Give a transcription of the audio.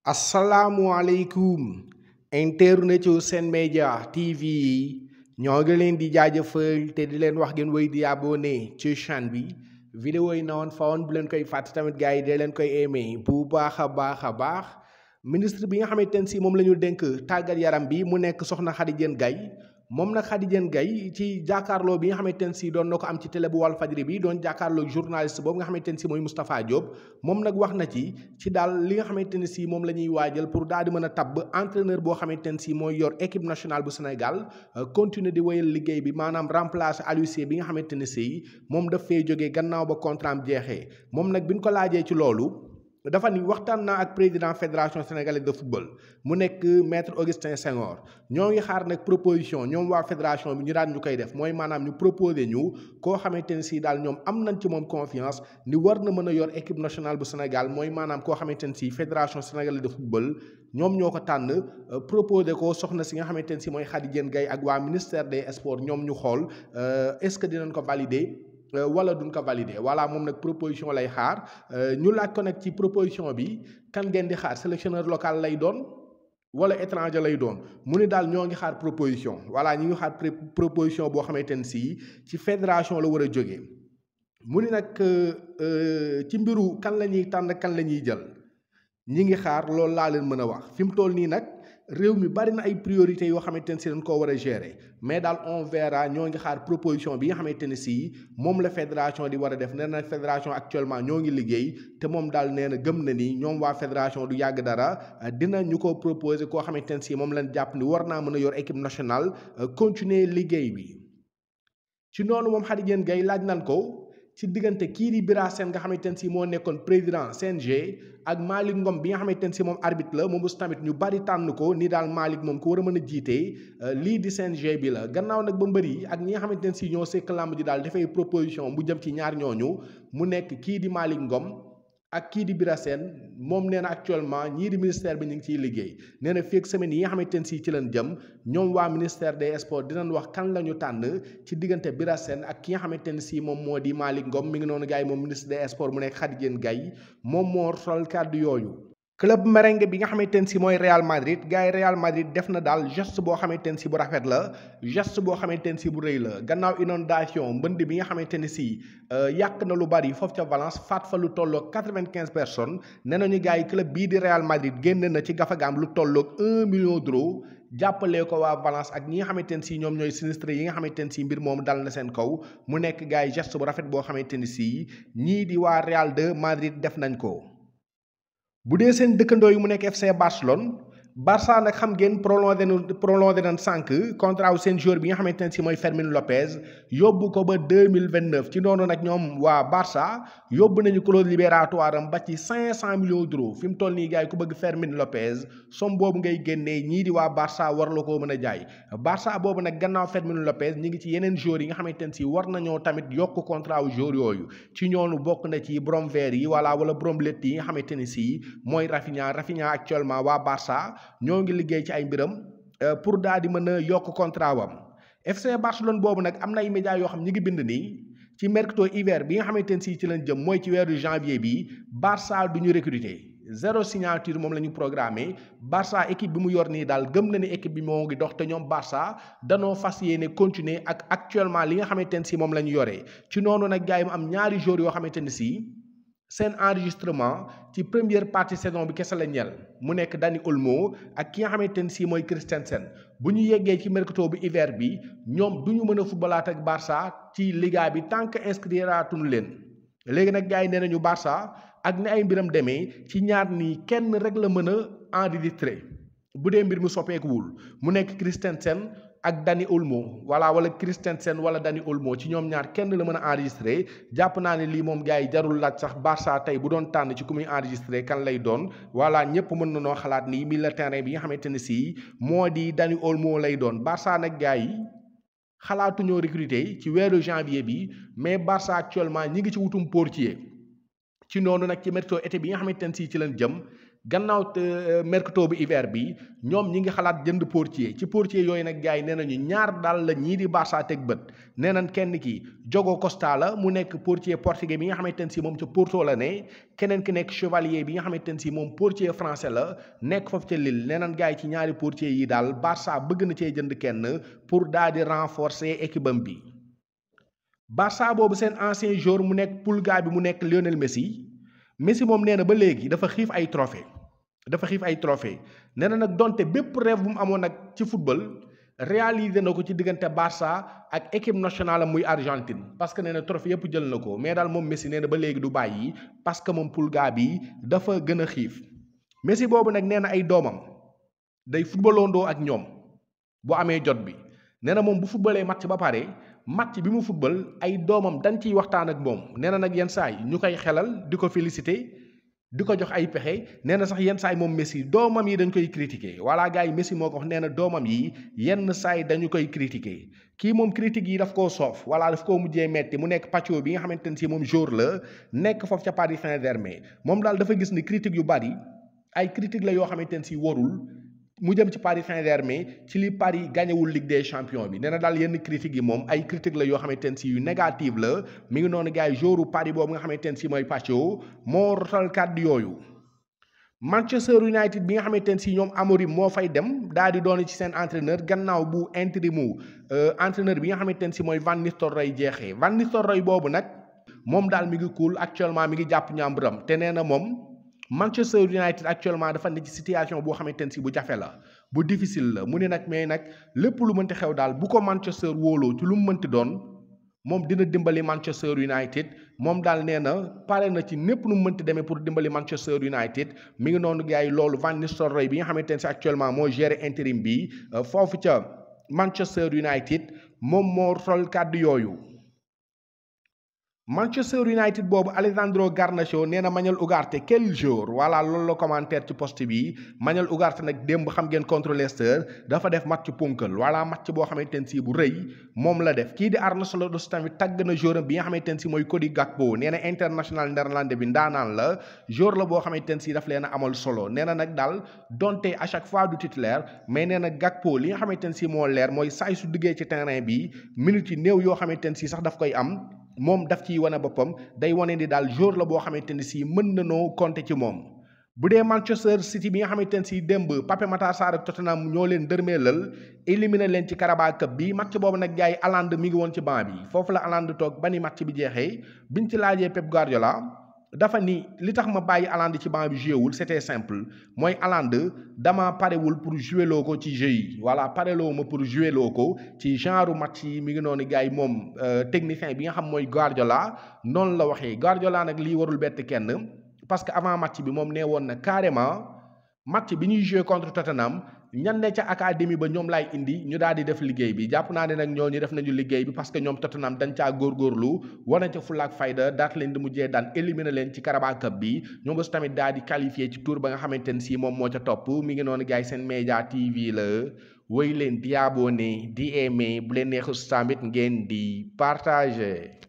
asalaamualeykum internetu Sen Média TV yi ñoo ngi leen di jaajëfal te di leen wax ngeen wéy di abonné ci chaîne bi vidéo yi na woon fa woon bu leen koy fàtte tamit gars yi dee leen koy aimé bu baax a baax a baax ministre bi nga xamante ne si moom la ñu dénk tàggat yaram bi mu nekk soxna Khady Diène Gaye moom nag Khady Diène Gaye ci jàkkaarloo bi nga xamante ne si doon na ko am ci télé bu Walf Fadjri bi doon jàkkaarloo journaliste boobu nga xamante ne si mooy Moustapha Diop moom nag wax na ci ci daal li nga xamante ne si moom la ñuy waajal pour daal di mën a tabb entraîneur boo xamante ne si mooy yor équipe nationale bu Sénégal continuer di wéyal liggéey bi maanaam remplacer Aliou Cissé bi nga xamante ne si moom daf fee jógee gannaaw ba contrat am jeexee moom nag bi ñu ko laajee ci loolu. dafa ni waxtaan naa ak président fédération sénégalaise de football mu nekk maître Augustin Senghor ñoo ngi xaar nag proposition ñoom waa fédération bi ñu daan ñu koy def mooy maanaam ñu proposé ñu koo xamante ne si daal ñoom am nañ ci moom confiance ni war na mën a yor équipe nationale bu Sénégal mooy maanaam koo xamante ne si fédération sénégalaise de football ñoom ñoo ko tànn proposé ko soxna si nga xamante ne si mooy Khady Diène Gaye ak waa ministère des sports ñoom ñu xool est-ce que dinañ ko valider. wala duñ ko valider voilà moom nag proposition lay xaar ñu laaj ko nag ci proposition bi kan ngeen di xaar sélectionneur local lay doon wala étranger lay doon mu ni daal ñoo ngi xaar proposition voilà ñi ngi xaar proposition boo xamante ne si ci fédération la war a jógee mu ni nag ci mbiru kan la ñuy tànn kan la ñuy jël ñi ngi xaar loolu laa leen mën a wax fi mu toll nii nag réew mi bari na ay priorités yoo xamante ne si dañ koo war a gérer mais daal on verra ñoo ngi xaar proposition bi nga xamante ne si moom la fédération di war a def nee na fédération actuellement ñoo ngi liggéey te moom daal nee na gëm na ni ñoom waa fédération du yàgg dara dina ñu ko proposer koo xamante ne si moom lañ jàpp ni war naa mën a yor équipe nationale continuer liggéey bi. ci noonu moom Khady Diène Gaye laaj nan ko. ci diggante kii di Bira Sène nga xamante ne si moo nekkoon président CNG ak Malick Ngom bi nga xamante ne si moom arbitre la moom aussi tamit ñu bari tànn ko ni daal Malick moom ko war a mën a jiite lii di CNG bi la gannaaw nag ba mbëri ak ñi nga xamante ne si ñoo sekk làmb ji daal dafay proposition bu jëm ci ñaar ñooñu mu nekk kii di Malick Ngom ak kii di Bira Sène moom nee na actuellement ñii di ministère bi ñu ngi ciy liggéey nee na fii ak semaine yi nga xamante ne si ci leen jëm ñoom waa ministère des sports dinañ wax kan la ñu tànn ci diggante Bira Sène ak ki nga xamante ne si moom moo di Malick Ngom mi ngi noonu gars yi moom ministre des sports mu nekk Khady Diène Gaye moom moo sol kàddu yooyu. club merengue bi nga xamante ne si mooy Real Madrid gars yi Real Madrid def na daal geste boo xamante ne si bu rafet la geste boo xamante ne si bu rëy la gannaaw inondation mbënd bi nga xamante ne si yàq na lu bari foofu ca Valence faat fa lu tolloog quatre-vingt-quinze personnes nee nañu gars yi club bii di Real Madrid génn na ci gafagaam lu tolloog un million d'euros jàppalee ko waa Valence ak ñi nga xamante ne si ñoom ñooy sinistre yi nga xamante ne si mbir moom dal na seen kaw mu nekk gars yi geste bu rafet boo xamante ne si ñii di waa Real de Madrid def nañ ko. bu dee seen dëkkandoo yi mu nekk FC Barcelone Barça nag xam ngeen prolongé na prolongé nañ sànq contrat wu seen joueur bi nga xamante ne si mooy Fermin Lopez yóbbu ko ba deux mille vingt neuf ci noonu nag ñoom waa Barça yóbbu nañu clause libératoire am ba ci cinq cent millions d'euros fi mu toll nii gars yi ku bëgg Fermin Lopez somme boobu ngay génnee ñii di waa Barça war la koo mën a jaay Barça boobu nag gannaaw Fermin Lopez ñi ngi ci yeneen joueurs yi nga xamante ne si war nañoo tamit yokk contrat wu joueur yooyu ci ñoonu bokk na ci borom vert yi wala wala borom lett yi nga xamante ne si mooy Rafinha Rafinha actuellement waa Barça. ñoo ngi liggéey ci ay mbiram pour daal di mën a yokk contrat wam FC Barcelone boobu nag am na ay médias yoo xam ñi ngi bind nii ci mercato hiver bi nga xamante ne si ci lañ jëm mooy ci weeru janvier bi Barça du ñu recruter zéro signature moom la ñu programmé Barça équipe bi mu yor nii daal gëm na ni équipe bi moo ngi dox te ñoom Barça danoo fas yéene continuer ak actuellement li nga xamante ne si moom la ñu yoree ci noonu nag gars yi mu am ñaari joueurs yoo xamante ne si. seen enregistrement ci première partie saison bi kese la ñel mu nekk Dani Olmo ak ki nga xamante ne si mooy Christensen bu ñu yeggee ci mercato bi hiver bi ñoom du ñu mën a footballaat ak Barça ci liga bi tant que inscriraatuñu leen léegi nag gars yi nee nañu Barça ak ni ay mbiram demee ci ñaar nii kenn rek la mën a enregistré bu dee mbir mi soppeekuwul mu nekk Christensen ak Dani Olmo wala wala Christensen wala Dani Olmo ci ñoom ñaar kenn la mën a enregistré jàpp naa ne lii moom gars yi jarul laaj sax Barça tey bu doon tànn ci ku muy enregistré kan lay doon voilà ñëpp mën na noo xalaat ni milieu terrain bi nga xamante ne si moo di Dani Olmo lay doon Barça nag gars yi xalaatuñoo recruter ci weeru janvier bi mais Barça actuellement ñi ngi ci wutum portier ci noonu nag ci mercato été bi nga xamante ne si ci leen jëm gannaaw mercato bi hiver bi ñoom ñi ngi xalaat jënd portier ci portier yooyu nag gars yi nee nañu ñaar daal la ñii di Barça teg bët nee nañ kenn ki Diogo Costa la mu nekk portier portugais bi nga xamante ne si moom ca Porto la ne keneen ki nekk Chevalier bi nga xamante ne si moom portier français la nekk foofu ca Lille nee nañ gars yi ci ñaari portier yi daal Barça bëgg na cee jënd kenn pour daal di renforcer équipe am bi Barça boobu seen ancien joueur mu nekk Pulga bi mu nekk Lionel Messi Messi moom nee na ba léegi dafa xiif ay trophée dafa xiif ay trophée nee na nag donte bépp rêve bu mu amoon nag ci football réalisé na ko ci diggante Barça ak équipe nationale am muy Argentine parce que nee na trophée yëpp jël na ko mais daal moom Messi nee na ba léegi du bàyyi parce que moom Pulga bi dafa gën a xiif Messi boobu nag nee na ay doomam day footballandoo ak ñoom bu amee jot bi nee na moom bu footballee match ba pare match bi mu football ay doomam dañ ciy waxtaan ak moom nee na nag yenn saa yi ñu koy xelal di ko féliciter di ko jox ay pexe nee na sax yenn saa yi moom Messi doomam yi dañ koy critiquer voilà gars yi Messi moo ko wax nee na doomam yi yenn saa yi dañu koy critiquer kii moom critique yi daf koo soof voilà daf koo mujjee metti mu nekk Pacho bi nga xamante ne si moom jour la nekk foofu ca Paris Saint-Germain moom daal dafa gis ni critique yu bari ay critique la yoo xamante ne si warul mu jëm ci Paris Saint-Germain ci li Paris gañewul Ligue des champions bi nee na daal yenn critiques yi moom ay critique la yoo xamante ne si yu négative la mi ngi noonu gars yi jouru Paris boobu nga xamante ne si mooy Pacho moo rotal kàddu yooyu Manchester United bi nga xamante ne si ñoom Amorim moo fay dem daal di doon ci seen entraîneur gannaaw bu intérimu entraîneur bi nga xamante ne si mooy Van Nistelrooy jeexee Van Nistelrooy boobu nag moom daal mi ngi cool actuellement mi ngi jàpp ñàmburam te nee na moom Manchester United actuellement dafa ne ci situation boo xamante ne si bu jafe la bu difficile la mu ne nag mais nag lépp lu mënti xew daal bu ko Manchester wóoloo ci lu mu mënti doon moom dina dimbali Manchester United moom daal nee na pare na ci népp nu mu mënti demee pour dimbali Manchester United mi ngi noonu gars yi loolu Van Nistelrooy bi nga xamante ne si actuellement moo géré intérim bi foofu ca Manchester United moom moo sol kàddu yooyu. Manchester United boobu Alessandro Garnacho nee na Manuel Ugarte quel jour voilà loolu la commentaire ci poste bi Manuel Ugarte nag démb xam ngeen contre Leicester dafa def match punkal voilà match boo xamante ne si bu rëy moom la def kii di Arne Slot tamit tàgg na joueur bi nga xamante ne si mooy Cody Gakpo nee na international néerlandais bi ndaanaan la joueur la boo xamante ne si daf leen a amal solo nee na nag daal donte à chaque fois du titulaire mais nee na Gakpo li nga xamante ne si moo leer mooy saay su duggee ci terrain bi minutes yi néew yoo xamante ne si sax daf koy am. moom daf ciy wane boppam day wane ni daal jour la boo xamante ni si mën na noo compter ci moom bu dee Manchester City bi nga xamante ne si démb Pape Matar Sarr ak Tottenham ñoo leen dërmeelal éliminé leen ci Carabao Cup bi match boobu nag gars yi Haaland mi ngi woon ci banc bi foofu la Haaland toog ba ni match bi jeexee biñ ci laajee Pep Guardiola dafa ni li tax ma bàyyi Haaland ci banc bi joué wul c'était simple mooy Haaland dama parewul pour jouer loo ko ci jeu yi voilà pareloo ma pour jouer loo ko ci genre match yi mi ngi noonu gars yi moom technicien bi nga xam mooy Guardiola noonu la waxee Guardiola nag lii warul bett kenn parce que avant match bi moom nee woon na carrément match bi ñuy joué contre Tottenham ñan ne ca académie ba ñoom laay indi ñu daal di def liggéey bi jàpp naa ne nag ñooñu def nañu liggéey bi parce que ñoom Tottenham dañ caa góorgóorlu wane ca fulaak fayda daat leen di mujjee daan éliminer leen ci Carabao Cup bi ñoom aussi tamit daal di qualifié ci tour ba nga xamante ne si moom moo ca topp mi ngi noonu gars yi seen média TV la woy leen di abonné di aimé bu leen neexus tamit ngeen di partagé